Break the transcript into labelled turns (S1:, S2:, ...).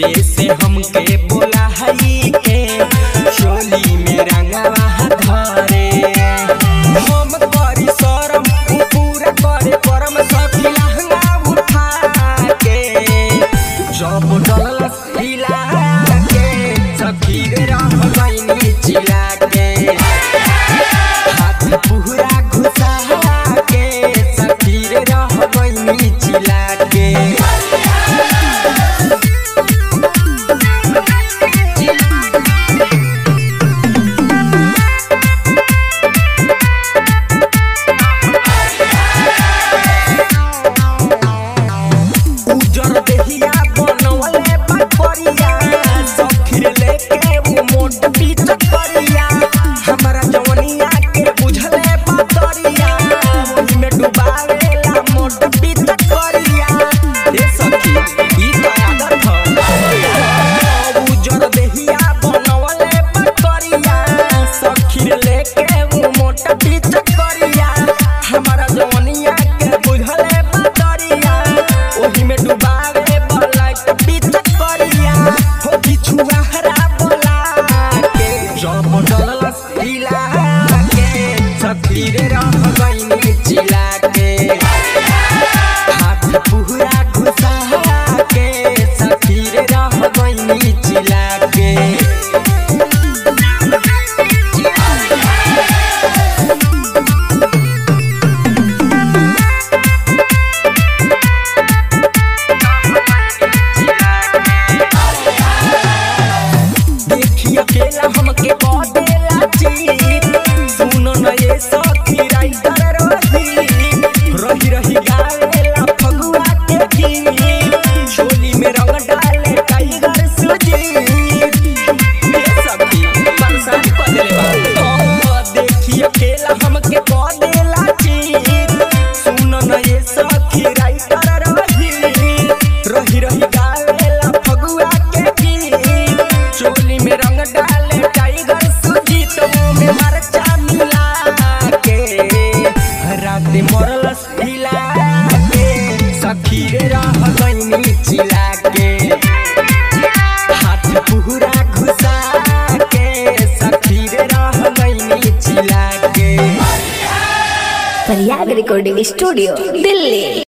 S1: धीरे से हमके बोला हई के चोली में रंगवा धरे हम करी शरम उ पूरा करे परम सखी लहंगा उठा के जब डलस हिला के सखी रे रह गईनी चिला के हाथ पूरा घुसा के सखी रे रह गईनी चिला के उजर देहिया बनवले बकरिया सखीर लेके उ मोट पीच करिया हमरा जवनिया के बुझले बतरिया ओही में डुबावेला मोट पीच करिया ए सखी ई तो आदत ह उजर देहिया बनवले बकरिया सखीर लेके उ मोट पीच करिया हमरा जवनिया के बुझले बतरिया ओही में डुबावे बलाक बीच करिया हो बिछुआ हरा बोला के जब डलस हिला के सखी रे रह गईनी चिला के हाथ पूरा घुसा के सखी रे रह गईनी चिला के देखी अकेला हमके बदेला चीत सुनो न ये सखी राइटर रही रही रही गावेला फगुआ के गीत झोली में रंग डाले टाइगर सुजीत ये सखी परेशान कर देले बा देखी अकेला हमके बदेला चीत सुनो न ये सखी राइटर रही रही रही गावेला फगुआ के गीत चोली में रंग डाले टाइगर सुजीत मुंह में मरचा मिला के रात मरलस हिला के सखी रे रह गईनी चिला के हाथ पूरा घुसा के सखी रे रह गईनी चिला के
S2: प्रयाग रिकॉर्डिंग स्टूडियो दिल्ली